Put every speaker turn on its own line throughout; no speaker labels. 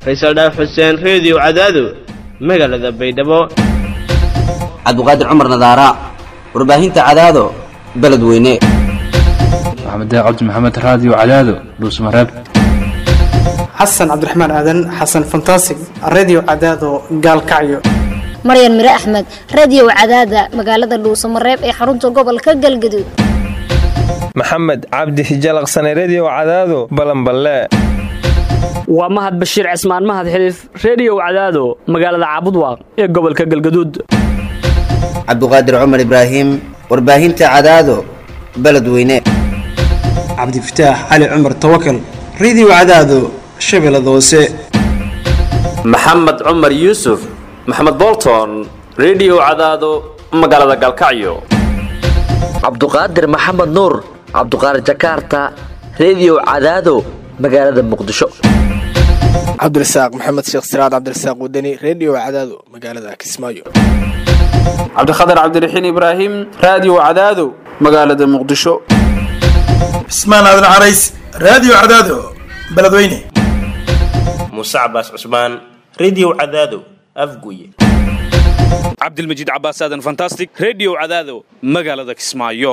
faysal dhaaf xuseen reediyo cadaado magaalada baydhabo
cabdiqaadir cumar nadaara warbaahinta cadaado beledweyne
maxamed cabdi maxamed raadiyo cadaado dhuusmareeb
xasan cabdiraxmaan aadan xasan fantasig redio cadaado gaalkacyo
maryan mire axmed radiyow cadaada magaalada dhuusamareeb ee xarunta gobolka galgaduud
maxamed cabdi hijalaqsane rediyow cadaado balanballe
waa mahad bashiir cismaan mahad xiliif rediyow cadaado magaalada caabudwaaq ee gobolka galgaduud
cabdiqaadir cumar ibraahim warbaahinta cadaado beledweyne
cabdifataax cali cumar tawakal redio cadaado shabeellada hoose
maxamed cumar yuusuf maxamed bolton rediyow cadaado magaalada galkacyo
cabduqaadir maxamed nuur cabduqaadir jakaarta rediyow cadaado magaalada muqdisho
cabdirasaaq maxamed sheekh siraad cabdirasaaq wadani rediyo cadaado magaalada kismaayo
cabdikhatar cabdiraxiin ibraahim raadiyo cadaado magaalada muqdisho
cismaan aadan carays raadiyo cadaado beledweyne
muuse cabaas cusmaan rediyo cadaado afguye
cabdilmajiid cabaas aadan fantastic rediyo cadaado magaalada kismaayo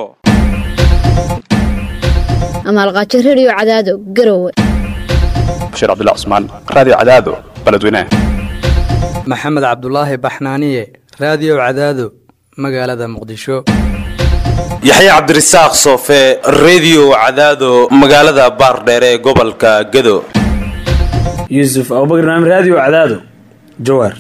amaalqaajo rediyo cadaado garowe
bashiir cabdullah cusmaan raadiyo cadaado beledweyne
maxamed cabdulaahi baxnaaniye raadiyo cadaado magaalada muqdisho
yaxye cabdirasaaq soofe rediyo cadaado magaalada baardheere ee gobolka gedo
yuusuf abubakar naam raadiyo cadaado jawaar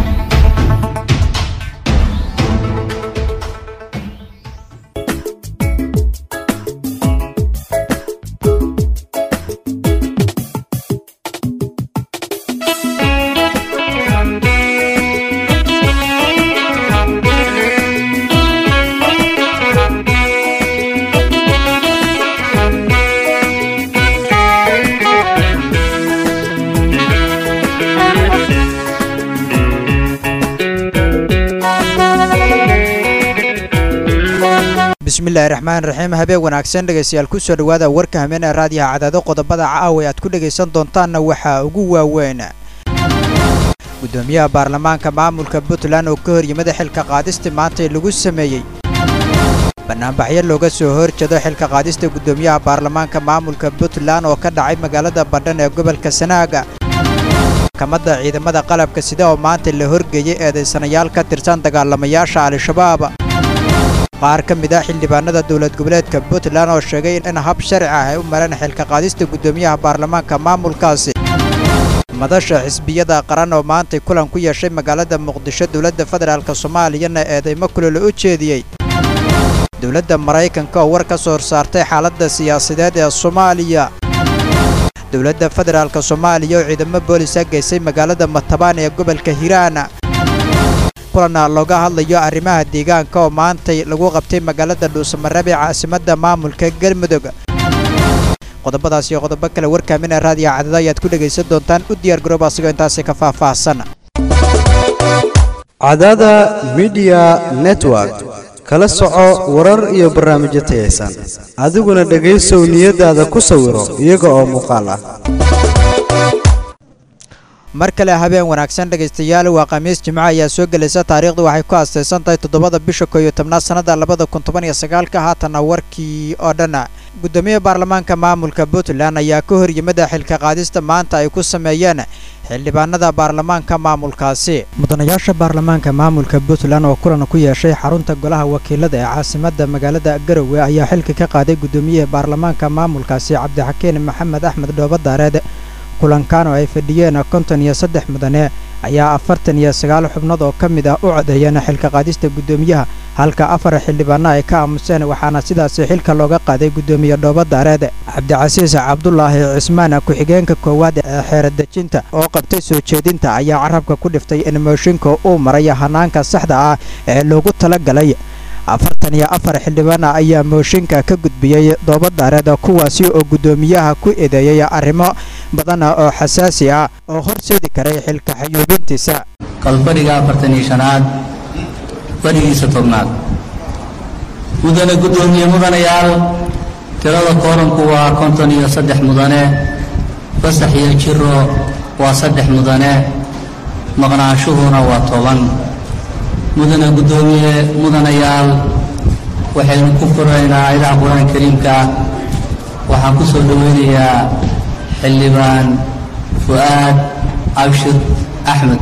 bismillahi raxmaan raxiim habeen wanaagsan dhegaystayaal kusoo dhowaada warka hameen ee raadiyaha cadaado qodobada caawa aad ku dhegaysan doontaanna waxaa ugu waaweyn gudoomiyaha baarlamaanka maamulka puntland oo ka hor yimida xilka qaadista maantay lagu sameeyey banaanbaxyo looga soo horjeedo xilka qaadista gudoomiyaha baarlamaanka maamulka puntland oo ka dhacay magaalada badhan ee gobolka sanaaga maxkamadda ciidamada qalabka sida oo maanta la horgeeyey eedaysanayaal ka tirsan dagaalamayaasha al-shabaab qaar ka mid ah xildhibaanada dowlad goboleedka puntland oo sheegay in hab sharci ah ay u mareen xilka qaadista gudoomiyaha baarlamaanka maamulkaasi madasha xisbiyada qaran oo maantay kulan ku yeeshay magaalada muqdisho dowladda federaalk soomaaliyana eedaymo kulolo u jeediyey dowladda maraykanka oo war ka soo horsaartay xaaladda siyaasadeed ee soomaaliya dowladda federaalk soomaaliya oo ciidamo boolisa geysay magaalada matabaan ee gobolka hiiraan kulana looga hadlayo arrimaha deegaanka oo maantay lagu qabtay magaalada dhuusamareeb ee caasimadda maamulka galmudug qodobadaas iyo qodobo kale warkaamina raadiyo cadada ayaad ku dhegaysan doontaan u diyaar garooba asigoo intaasi ka faahfaahsan
cadada midiya network kala soco warar iyo barnaamijyo tayaysan adiguna dhegaysow niyadaada ku sawiro iyaga oo muuqaal ah
mar kale habeen wanaagsan dhegaystayaal waa khamiis jimco ayaa soo gelaysa taariikhdu waxay ku aastaysan tahay toddobada bisha kooiyo tobnaad sannada labada kun toban iyo sagaalka haatanna warkii oo dhan gudoomiyaha baarlamaanka maamulka puntland ayaa ka hor yimida xilka qaadista maanta ay ku sameeyeen xildhibaanada baarlamaanka maamulkaasi mudanayaasha baarlamaanka maamulka puntland oo kulan ku yeeshay xarunta golaha wakiilada ee caasimadda magaalada garowe ayaa xilka ka qaaday gudoomiyaha baarlamaanka maamulkaasi cabdixakiin maxamed axmed dhoobadaareed kulankan oo ay fadhiyeen konton iyo saddex mudane ayaa afartan iyo sagaal xubnood oo ka mid ah u codeeyeen xilka qaadista guddoomiyaha halka afar xildhibaano ay ka aamuseen waxaana sidaasi xilka looga qaaday guddoomiye dhoobadaareed cabdicasiis cabdulaahi cismaan ku-xigeenka koowaad ee xeeradejinta oo qabtay soo jeedinta ayaa carabka ku dhiftay in mooshinka uu maray hanaanka saxda ah ee loogu talagalay afartan iyo afar xildhibaana ayaa mooshinka ka gudbiyey doobadaareed kuwaasi oo guddoomiyaha ku eedeeyey arrimo badan oo xasaasi ah oo horseedi karay xilka xayuubintiisa
kalfadhiga afartan iyo shanaad fadhigiisa tobnaad mudane guddoomiye mudanayaal tirada kooranku waa konton iyo saddex mudane fasax iyo jiro waa saddex mudane maqnaanshuhuna waa toban mudane guddoomiye mudanayaal waxaynu ku furaynaa aayadaha qur-aanka kariimka waxaan ku soo dhoweynayaa xildhibaan fu'aad abshir axmed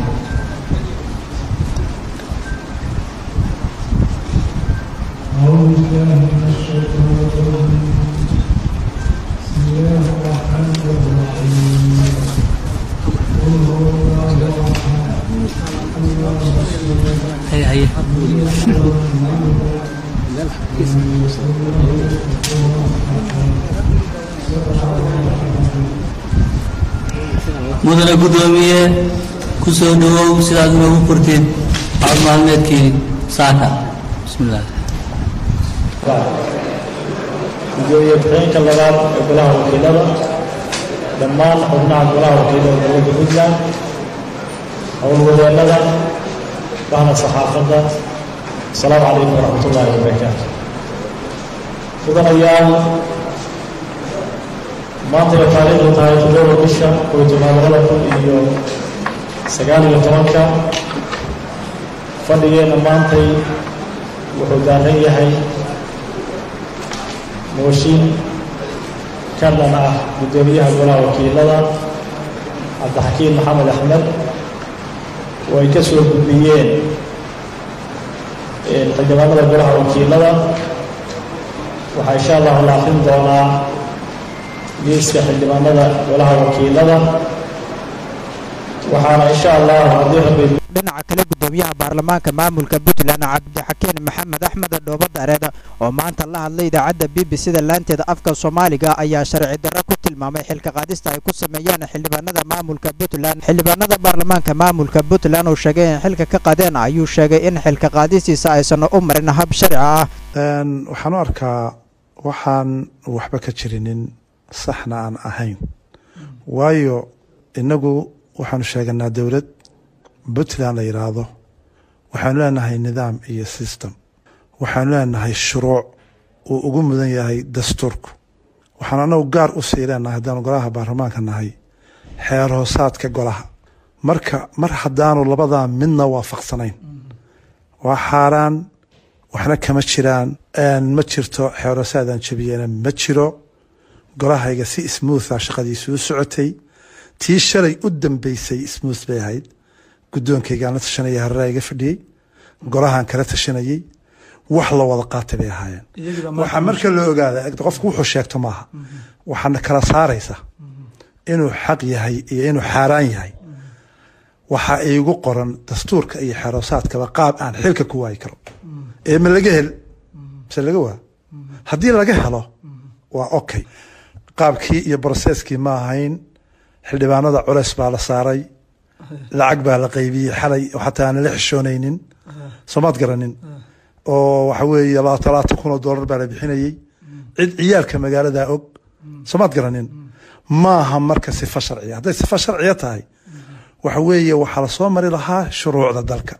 haye haye mudane guddoomiye ku soo dhowow sidaad inoogu furtid cod maalmeedkii saaka bismillaah
gudoomiye ku-xigeenka labaad ee golaha wakiilada dhammaan xubnaha golaha wakiilada dowladda puntland howlwadeennada bahda saxaafadda asalaamu calaykum waraxmat ullaahi wabarakaatu mudanayaal maanta ay taariikhdu tahay toddoba bisha kow tobnaad labada kun iyo sagaal iyo tobanka fadhigeenna maantay wuxuu daaran yahay mooshin ka dhan ah guddoomiyaha golaha wakiilada cabdixakiim maxamed axmed oo ay ka soo gudbiyeen xildhibaanada golaha wakiilada waxaa insha allahu la akrin doonaa liiska xildhibaanada golaha wakiilada waxaana insha allahu haddii rabbi
dhinaca kale gudoomiyaha baarlamaanka maamulka puntland cabdixakiin maxamed axmed dhoobo dareed oo maanta la hadlay idaacadda b b c da laanteeda afka soomaaliga ayaa sharci darro ku tilmaamay xilka qaadista ay ku sameeyeen xildhibaanada maamulka puntland xildhibaanada baarlamaanka maamulka puntland oo sheegay in xilka ka qadeen ayuu sheegay in xilka qaadistiisa aysan u marin hab sharci ah
waxaan u arkaa waxaan waxba ka jirinin saxna aan ahayn waayo inagu waxaanu sheeganaa dowlad puntland la yidhaahdo waxaanu leenahay nidaam iyo system waxaanu leenahay shuruuc uu ugu mudan yahay dastuurku waxaan anagu gaar u sii leenahay haddaanu golaha baarlamaanka nahay xeer hoosaadka golaha marka mar haddaanu labadaa midna waafaqsanayn waa xaaraan waxna kama jiraan ma jirto xeer hoosaadaan jabiyena ma jiro golahayga si smootha shaqadiisu u socotay tii shalay u dambeysay smooth bay ahayd guddoonkaygaan la tashanaya hareraa iga fadhiyey golahaan kala tashanayey wax la wada qaatay bay ahaayeen waxaa marka la ogaada qofku wuxuu sheegto maaha waxaana kala saaraysa inuu xaq yahay iyo inuu xaaraan yahay waxaa iigu qoran dastuurka iyo xeroosaadkaba qaab aan xilka ku waayi karo ee ma laga hel mise laga waa haddii laga helo waa okay qaabkii iyo broseskii ma ahayn xildhibaanada culeys baa la saaray lacag baa la qaybiyey xalay xataa aan la xishoonaynin soomaad garanin oo waxa weeye talaatan kun oo doolar baa la bixinayey cid ciyaalka magaalada og soomaad garanin maaha marka sifa sharciya hadday sifa sharciya tahay waxa weeye waxaa lasoo mari lahaa shuruucda dalka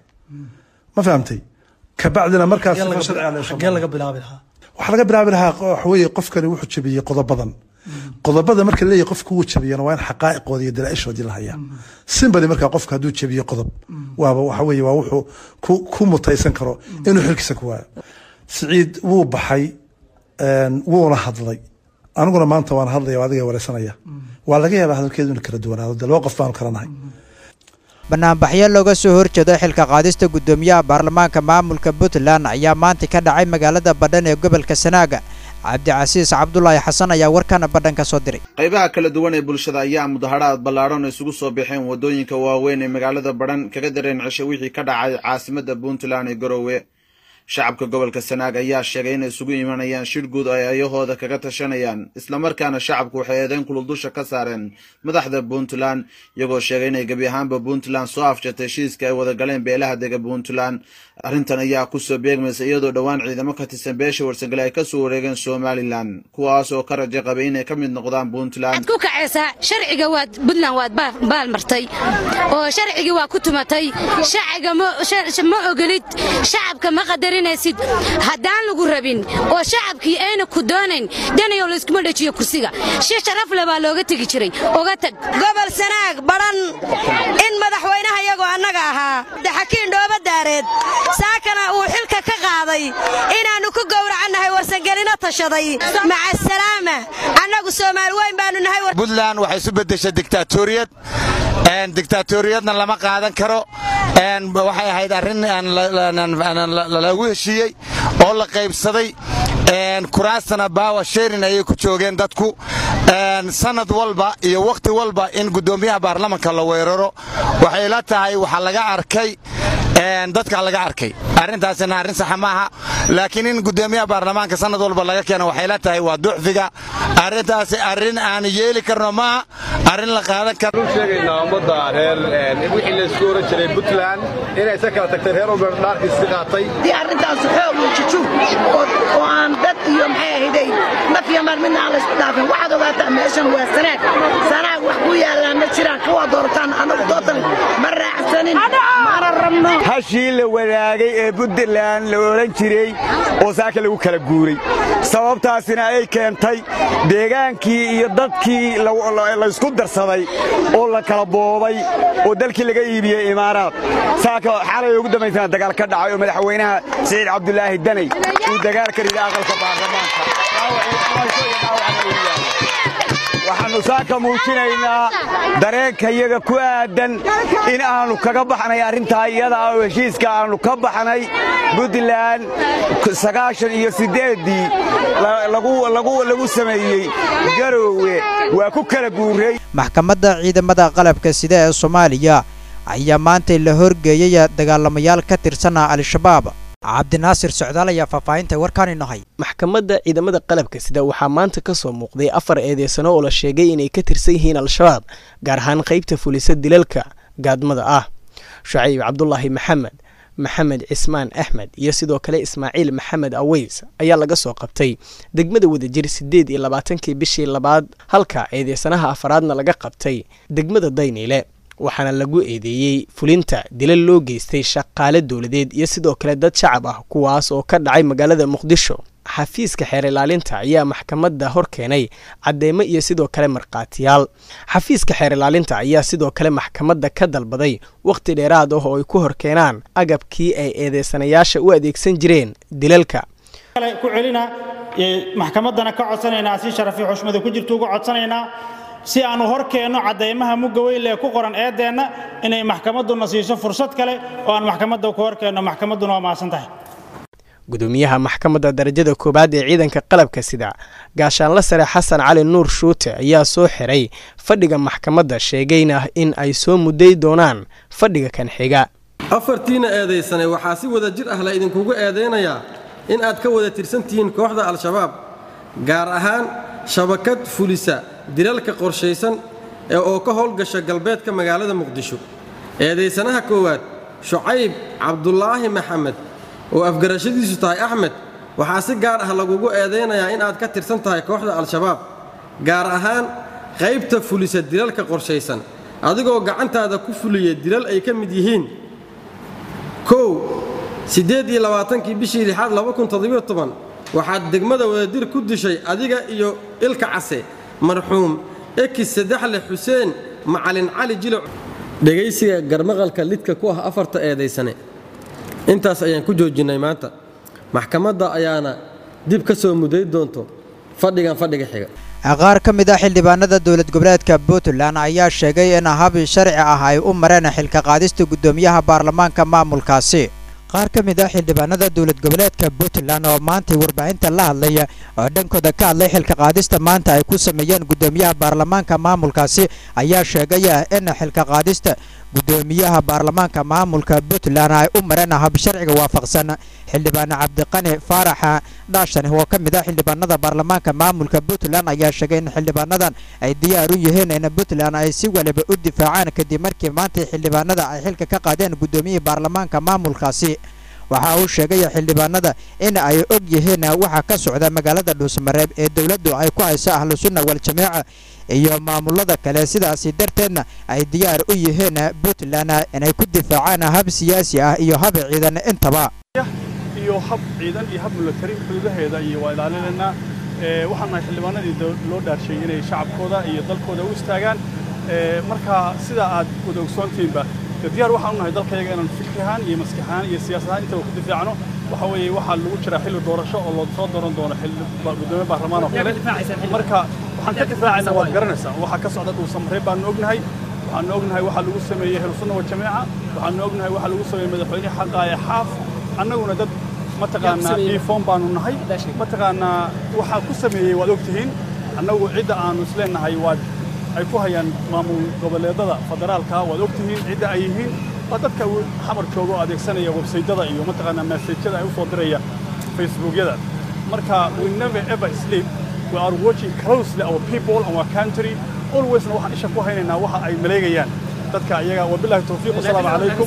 ma fahamtay kabacdina markaas sifa sharciya
laga bilaabi lahaa
waxaa laga bilaabi lahaa waxa weeye qofkani wuxuu jabiyey qodobadan qodobada marka leeyahy qofku wuu jabiyana waa in xaqaa'iqoodii iyo dalaaishoodii la hayaa simbadi markaa qofka hadduu jabiyo qodob waaba waxa weeye waa wuxuu ku ku mutaysan karo inuu xilkiisa ku waayo siciid wuu baxay wuuna hadlay aniguna maanta waan hadlaya oo adiga wareysanaya waa laga yaabaa hadalkeedu inu kala duwanaado de laba qof baanu kala nahay
banaanbaxyo looga soo horjeedo xilka qaadista guddoomiyaha baarlamaanka maamulka puntland ayaa maanta ka dhacay magaalada badhan ee gobolka sanaaga cabdicasiis cabdulaahi xasan ayaa warkana badhan ka soo diray
qaybaha kala duwan ee bulshada ayaa mudaharaad ballaadhan isugu soo baxeen waddooyinka waaweyn ee magaalada badhan kaga dareen cisho wixii ka dhacay caasimadda puntland ee garowe shacabka gobolka sanaag ayaa sheegay inay isugu imanayaan shir guud oo ay ayahooda kaga tashanayaan islamarkaana shacabku waxay eedeyn kulul dusha ka saareen madaxda puntland iyagoo sheegay inay gebi ahaanba puntland soo afjatay heshiiska ay wada galeen beelaha dega puntland arrintan ayaa kusoo beegmaysa iyadoo dhowaan ciidamo ka tirsan beesha warsangale ay kasoo wareegeen somalilan kuwaas oo ka raja qabay inay ka mid noqdaan puntland
ku kacaysaa sharciga waad puntland waad baal martay oo sharcigii waa ku tumatay shaciga ma ogolid shacabka ma qadarin talinaysid haddaan lagu rabin oo shacabkii ayna ku doonayn danayow layskuma dhejiyo kursiga shi sharaf le baa looga tegi jiray oga tag
gobol sanaag badhan in madaxweynaha iyagoo annaga ahaa daxakiin dhooba daareed saakana uu xilka ka qaaday inaannu ku gowracannahay warsangelino tashaday maca salaama annagu soomaali weyn baanu nahay
buntland waxay isu beddeshay diktaatoriyad diktaatoriyadna lama qaadan karo waxay ahayd arrin lagu heshiiyey oo la qaybsaday kuraastana baawa sheerin ayay ku joogeen dadku sanad walba iyo wakhti walba in guddoomiyaha baarlamanka la weeraro waxay la tahay waxaa laga arkay dadka laga arkay arrintaasina arrin saxa maaha laakiin in guddoomiyaha baarlamaanka sanad walba laga keeno waxay la tahay waa ducfiga arrintaasi arrin aan yeeli karno maaha arrin la qaadan karo
sheegaynaa ummadda reer wixii la isku oran jiray puntland inay isa kala tagtay reer walba dhaarkiisi qaatay
dii arrintaas xoog iyo jujuub oo aan dad iyo maxay ahaydey naf iyo maal midna aan laysku dhaafin waxaad ogaataa meeshan waa sanaag sanaag wax ku yaallaan ma jiraan kuwaa doorataan annagu dootali ma raacsanin mana rabno
hashii la wadaagay ee puntland la odhan jiray oo saaka lagu kala guuray sababtaasina ay keentay deegaankii iyo dadkii laysku darsaday oo la kala boobay oo dalkii laga iibiyey imaaraad saaka xalay ugu dambaysana dagaal ka dhacay oo madaxweynaha siciid cabdulaahi danay uu dagaal ka riday aqalka baarlamaanka waxaannu saaka muujinaynaa dareenka iyaga ku aadan in aannu kaga baxnay arrintaa iyada ah oo heshiiska aannu ka baxnay puntland sagaashan iyo siddeeddii lagu sameeyey garoowe waa ku kala guuray
maxkamadda ciidamada qalabka sida ee soomaaliya ayaa maantay la horgeeyay dagaalamayaal ka tirsana al-shabaab cabdinaasir socdaal ayaa faahfaahinta warkaani nahay
maxkamadda ciidamada qalabka sida waxaa maanta ka soo muuqday afar eedeysano oo la sheegay inay ka tirsan yihiin al-shabaab gaar ahaan qaybta fulisa dilalka gaadmada ah shucayb cabdulaahi maxamed maxamed cismaan axmed iyo sidoo kale ismaaciil maxamed aweys ayaa laga soo qabtay degmada wadajir siddeed iyo labaatankii bishii labaad halka eedeysanaha afaraadna laga qabtay degmada dayniile waxaana lagu eedeeyey fulinta dilal loo geystay shaqaale dowladeed iyo sidoo kale dad shacab ah kuwaas oo ka dhacay magaalada muqdisho xafiiska xeer ilaalinta ayaa maxkamadda hor keenay cadeymo iyo sidoo kale markhaatiyaal xafiiska xeer ilaalinta ayaa sidoo kale maxkamadda ka dalbaday wakhti dheeraad ah oo ay ku hor keenaan agabkii ay eedeysanayaasha u adeegsan jireen dilalka
ku celina maxkamaddana ka codsanaynaa si sharafi xushmada ku jirta uga codsanaynaa si aanu hor keenno caddaymaha mugga weyle ee ku qoran eeddeenna inay maxkamadduna siiso fursad kale oo aan maxkamadda ku hor keenno maxkamadduna waa mahadsan tahay
gudoomiyaha maxkamadda darajada koowaad ee ciidanka qalabka sida gaashaanla sare xasan cali nuur shuute ayaa soo xiray fadhiga maxkamadda sheegayna in ay soo mudday doonaan fadhiga kan xiga
afartiina eedaysanay waxaa si wada jir ah la idinkugu eedaynayaa in aad ka wada tirsan tihiin kooxda al-shabaab gaar ahaan shabakad fulisa dilalka qorshaysan ee oo ka howlgasha galbeedka magaalada muqdisho eedaysanaha koowaad shucayb cabdulaahi maxamed oo afgarashadiisu tahay axmed waxaa si gaar ah lagugu eedaynayaa in aad ka tirsan tahay kooxda al-shabaab gaar ahaan qaybta fulisa dilalka qorshaysan adigoo gacantaada ku fuliya dilal ay ka mid yihiin kow siddeed iyo labaatankii bishii lixaad laba kun toddobiyo toban waxaad degmada wadadir ku dishay adiga iyo ilka case marxuum ekis saddexle xuseen macalin cali jiloc dhegaysiga garmaqalka lidka ku ah afarta eedaysane intaas ayaan ku joojinnay maanta maxkamadda ayaana dib ka soo muday doonto fadhigan fadhiga xiga
qaar ka mid ah xildhibaanada dowlad goboleedka puntland ayaa sheegay in habi sharci ah ay u mareen xilka qaadista guddoomiyaha baarlamaanka maamulkaasi qaar ka mid ah xildhibaanada dowlad goboleedka puntland oo maantay warbaahinta la hadlaya oo dhankooda ka hadlay xilka qaadista maanta ay ku sameeyeen guddoomiyaha baarlamaanka maamulkaasi ayaa sheegaya in xilka qaadista guddoomiyaha baarlamaanka maamulka puntland ay u mareen hab sharciga waafaqsan xildhibaan cabdiqani faaraxa dhaashan oo ka mid ah xildhibaanada baarlamaanka maamulka puntland ayaa sheegay in xildhibaanadan ay diyaar u yihiin in puntland ay si waliba u difaacaan kadib markii maanta xildhibaanada ay xilka ka qaadeen guddoomiyihii baarlamaanka maamulkaasi waxa uu sheegay xildhibaanada in ay og yihiin waxa ka socda magaalada dhuusamareeb ee dowladdu ay ku hayso ahlu sunna wal-jamaaca iyo maamulada kale sidaasi darteedna ay diyaar u yihiin puntland inay ku difaacaan hab siyaasi ah iyo hab ciidan intaba
iyo
iyo hab ciidan iyo hab milatari xuduudaheeda iyo waa ilaalinaynaa waxaan nahay xildhibaanadii loo dhaarshay inay shacabkooda iyo dalkooda u istaagaan marka sida aad wada ogsoontihiinba diyaar waxaan u nahay dalkayaga inaan fikri ahaan iyo maskax ahaan iyo siyaasad ahaan intaba ku difaacno waxa weeye waxaa lagu jiraa xilli doorasho oo loo soo dooran doono xilli gudoomiye baarlamaan oo kale marka waxaan ka difaacaynaa waad garanaysaa waxaa ka socda dhuusamaree baanu ognahay waxaanu ognahay waxaa lagu sameeyey helusunna wa jamiica waxaanu ognahay waxaa lagu sameeyey madaxweyne xaqaaye xaaf annaguna dad mataqaanaa diifoon baanu nahay mataqaanaa waxaa ku sameeyey waad ogtihiin annagu cidda aanu isleenahay waad ay ku hayaan maamul goboleedada federaalka waad ogtihiin cidda ay yihiin waa dadka xamar jooga oo adeegsanaya websaydyada iyo mataqaanaa masajyada ay u soo diraya facebookyada marka we never ever sleep we are watching closely our people and our country alwaysna waxaan isha ku haynaynaa waxa ay maleegayaan dadka iyaga wabillahi tawfiiq wasalaamu calaykum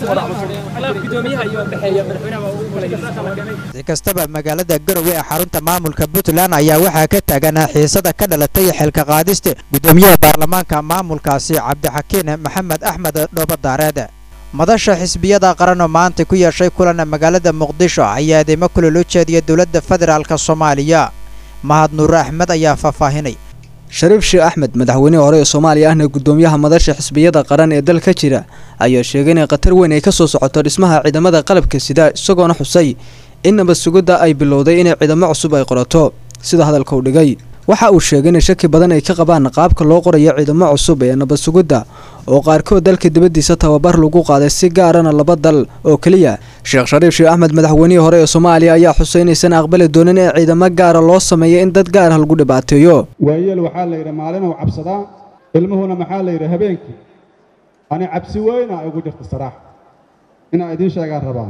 si kastaba magaalada garowe ee xarunta maamulka puntland ayaa waxaa ka taagan xiisada ka dhalatay xilka qaadista gudoomiyaha baarlamaanka maamulkaasi cabdixakiin maxamed axmed dhoobadaareed madasha xisbiyada qaran oo maanta ku yeeshay kulan magaalada muqdisho ayaa eedeymo kulol u jeediya dowladda federaalk soomaaliya mahad nuure axmed ayaa faahfaahinay
shariif sheekh axmed madaxweynihii hore ee soomaaliya ahna gudoomiyaha madasha xisbiyada qaran ee dalka jira ayaa sheegay inay khatar weyn ay ka soo socoto dhismaha ciidamada qalabka sida isagoona xusay in nabad sugidda ay bilowday inay ciidamo cusub ay qorato sida hadalka u dhigay waxa uu sheegay in shaki badan ay ka qabaan qaabka loo qorayo ciidamo cusub ee nabad sugidda oo qaarkood dalka dibaddiisa tababar lagu qaaday si gaarana laba dal oo keliya sheekh shariif sheekh axmed madaxweynihii hore ee soomaaliya ayaa xusay inaysan aqbali doonin in ciidamo gaara loo sameeyo in dad gaarah lagu dhibaateeyo
waayeel waxaa la yidhi maalinuu cabsadaa ilmuhuna maxaa la yidhi habeenkii ani cabsi weyna ay ugu jirta saraax inaan idiin sheegaan rabaa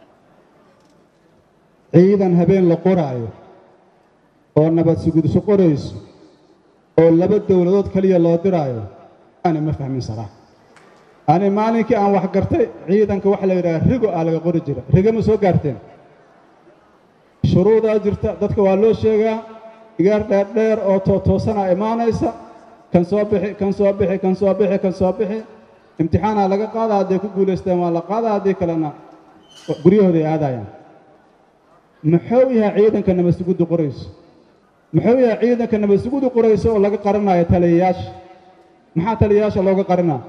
ciidan habeen la qoraayo oo nabad sugudso qorayso oo laba dowladood keliya loo diraayo ani ma fahmin saraax ani maalinkii aan wax gartay ciidanka waxa la yidhaha rigo aa laga qori jira rigo ma soo gaarteen shuruudaa jirta dadka waa loo sheegaa igaar dheerdheer oo tootoosanaa imaanaysa kan soo bixi kan soo bixi kan soo bixi kan soo bixi imtixaanaa laga qaadaa hadday ku guulaysteen waa la qaadaa haddii kalena guryahooday aadayaan muxuu yahay ciidanka nabadsuguddu qorayso muxuu yahay ciidanka nabadsuguddu qorayso oo laga qarinayo taliyayaasha maxaa taliyayaasha looga qarinaa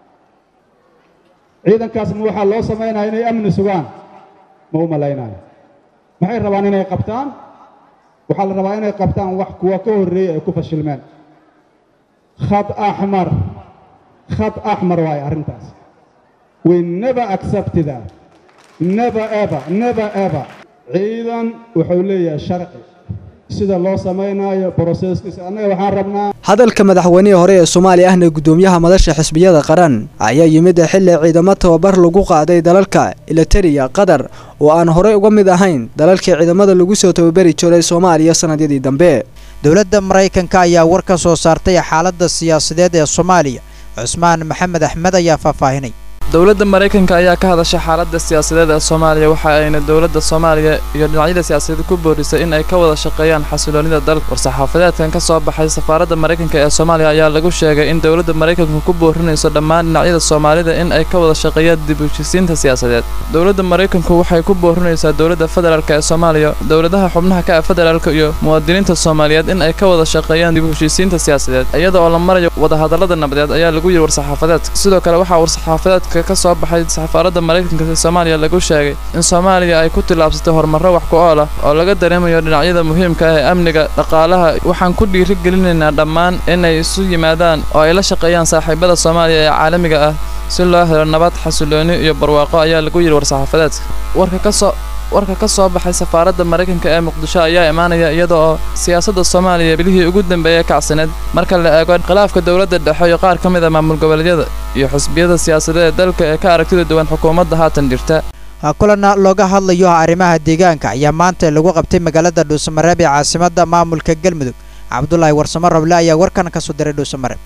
ciidankaas ma waxaa loo samaynaya inay amni sugaan ma u malaynayo maxay rabaan inay qabtaan waxaa la rabaa inay qabtaan wax kuwa ka horreeyay ay ku fashilmeen khad axmar khad axmar waaye arrintaas we never accept that never ever never ever ciidan wuxuu leeyahay sharci sida loo samaynayo broseskiisa annaga waxaan rabnaa
hadalka madaxweynihii hore ee soomaaliya ahna gudoomiyaha madasha xisbiyada qaran ayaa yimid xilli ciidamo tababar lagu qaaday dalalka ilatariya qatar oo aan horey uga mid ahayn dalalkii ciidamada lagu soo tababari jiray soomaaliya sannadyadii dambe
dowladda maraykanka ayaa war ka soo saartay xaaladda siyaasadeed ee soomaaliya cusmaan maxamed axmed ayaa faahfaahinay
dowladda maraykanka ayaa ka hadashay xaaladda siyaasadeed ee soomaaliya waxa ayna dowladda soomaaliya iyo dhinacyada siyaasadeed ku boorisay in ay ka wada shaqeeyaan xasiloonida dalka war-saxaafadeedkan ka soo baxay safaaradda maraykanka ee soomaaliya ayaa lagu sheegay in dowladda maraykanku ku boorinayso dhammaan dhinacyada soomaalida in ay ka wada shaqeeyaan dib u heshisiinta siyaasadeed dowladda maraykanku waxay ku boorinaysaa dowladda federaalk ee soomaaliya dowladaha xubnaha ka ah federaalka iyo muwaadiniinta soomaaliyeed in ay ka wada shaqeeyaan dib u heshisiinta siyaasadeed iyada oo la marayo wadahadallada nabadeed ayaa lagu yidhi war-saxaafadeedka sidoo kale waxaa war-saxaafadeedka ka soo baxay safaaradda maraykanka ee soomaaliya lagu sheegay in soomaaliya ay ku tillaabsatay horumarro wax ku ool ah oo laga dareemayo dhinacyada muhiimka ah ee amniga dhaqaalaha waxaan ku dhiiri gelinaynaa dhammaan inay isu yimaadaan oo ay la shaqeeyaan saaxiibada soomaaliya ee caalamiga ah si loo helo nabad xasilooni iyo barwaaqo ayaa lagu yidhi war-saxaafadeedka warka ka soo warka ka soo baxay safaaradda maraykanka ee muqdisho ayaa imaanaya iyada oo siyaasadda soomaaliya bilihii ugu dambeeyay kacsaneed marka la eego khilaafka dowladda dhexe iyo qaar ka mid a maamul goboleedyada iyo xisbiyada siyaasadeed ee dalka ee ka aragtida duwan xukuumadda haatan jirta
kulana looga hadlayo arrimaha deegaanka ayaa maanta lagu qabtay magaalada dhuusamareeb ee caasimadda maamulka galmudug cabdulaahi warsamo roble ayaa warkan ka soo diray dhuusamareeb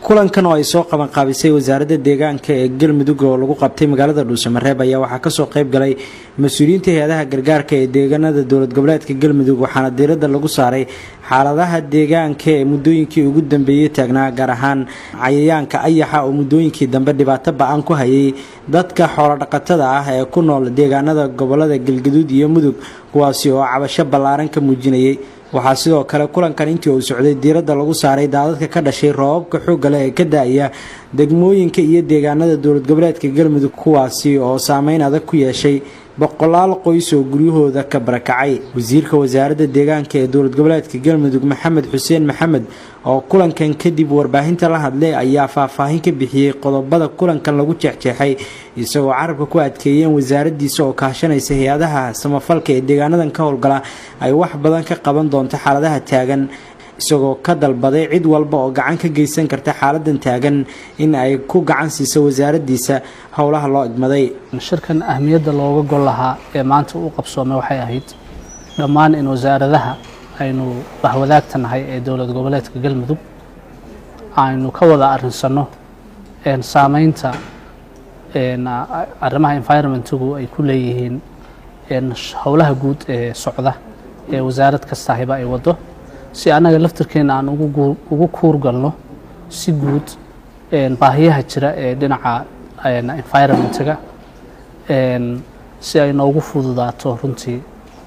kulankan oo ay soo qabanqaabisay wasaaradda deegaanka ee galmudug oo lagu qabtay magaalada dhuusamareeb ayaa waxaa kasoo qayb galay mas-uuliyiinta hay-adaha gargaarka ee deegaanada dowlad goboleedka galmudug waxaana diiradda lagu saaray xaaladaha deegaanka ee muddooyinkii ugu dambeeyey taagnaa gaar ahaan cayayaanka ayaxa oo muddooyinkii dambe dhibaato ba-an ku hayay dadka xoolodhaqatada ah ee ku nool deegaanada gobolada galgaduud iyo mudug kuwaasi oo cabasho ballaaran ka muujinayay waxaa sidoo kale kulankan intii uu socday diiradda lagu saaray daadadka ka dhashay roobabka xoogga leh ee ka da-aya degmooyinka iyo deegaanada dowlad goboleedka galmudug kuwaasi oo saameyn adag ku yeeshay boqolaal qoys oo guryahooda ka barakacay wasiirka wasaaradda deegaanka ee dowlad goboleedka galmudug maxamed xuseen maxamed oo kulankan kadib warbaahinta la hadlay ayaa faahfaahin ka bixiyey qodobada kulankan lagu jeexjeexay isagoo carabka ku adkeeyeen wasaaradiisa oo kaashanaysa hay-adaha samafalka ee deegaanadan ka howlgala ay wax badan ka qaban doonto xaaladaha taagan isagoo ka dalbaday cid walba oo gacan ka geysan karta xaaladan taagan in ay ku gacan siiso wasaaradiisa howlaha loo igmaday
shirkan ahmiyadda looga gol lahaa ee maanta u qabsoomay waxay ahayd dhammaan in wasaaradaha aynu bahwadaagta nahay ee dowlad goboleedka galmudug aynu ka wada arinsano saameynta arrimaha environmentigu ay ku leeyihiin howlaha guud ee socda ee wasaarad kastahiba ay wado si annaga laftirkeena aan ugu kuurgalno si guud baahiyaha jira ee dhinaca environmentiga si ay noogu fududaato runtii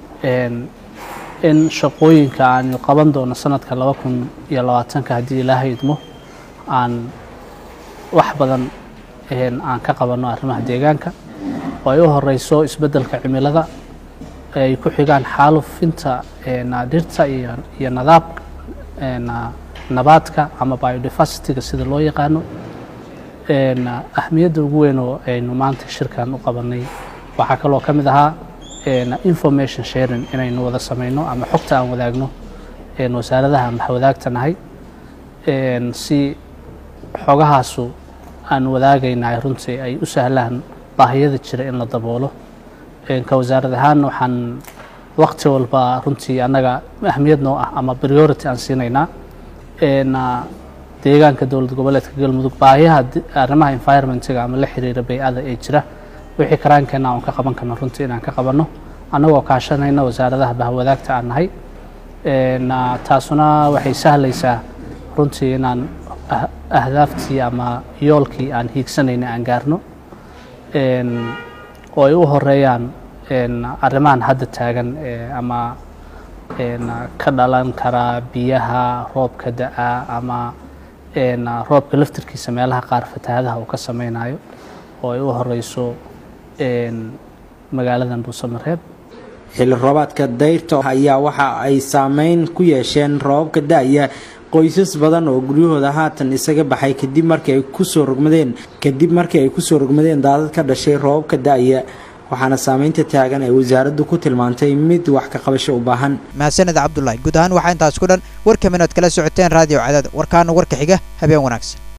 in shaqooyinka aanu qaban doono sanadka laba kun iyo labaatanka haddii ilaahay idmo aan wax badan aan ka qabanno arrimaha deegaanka oo ay u horeyso isbeddelka cimilada ay ku xigaan xaalufinta dhirta iyo nadaab nabaadka ama biodiversityga sida loo yaqaano ahmiyadda ugu weyn oo aynu maanta shirkan u qabanay waxaa kaloo ka mid ahaa information sharing inaynu wada sameyno ama xogta aan wadaagno wasaaradaha ama wadaagta nahay si xogahaasu aan wadaagaynahay runtii ay u sahlaan baahiyada jira in la daboolo ka wasaarad ahaan waxaan waqti walba runtii annaga ahmiyad noo ah ama priority aan siinaynaa deegaanka dowlad goboleedka galmudug baahiyaha arrimaha environmentiga ama la xiriira bay-ada ee jira wixii karaankeenna aan ka qaban karno runtii inaan ka qabanno annagoo kaashanayna wasaaradaha bahwadaagta aan nahay taasuna waxay sahlaysaa runtii inaan ahdaaftii ama yoolkii aan hiigsanayna aan gaarno oo ay u horeeyaan arrimahan hadda taagan ama ka dhalan karaa biyaha roobka da-a ama roobka laftirkiisa meelaha qaar fatahaadaha uu ka sameynayo oo ay u horeyso magaaladan dhuusamareeb
xilli roobaadka dayrta ayaa waxa ay saameyn ku yeesheen roobabka da-ya qoysas badan oo guryahooda haatan isaga baxay kadib markii ay kusoo rogmadeen kadib markii ay kusoo rogmadeen daadad ka dhashay roobabka da-ya waxaana saameynta taagan ay wasaaraddu ku tilmaantay mid wax ka qabasho u baahan
mahadsaned cabdulaahi guud ahaan waxaa intaas ku dhan warka minood kala socoteen raadiyo cadaad warkaana warka xiga habeen wanaagsan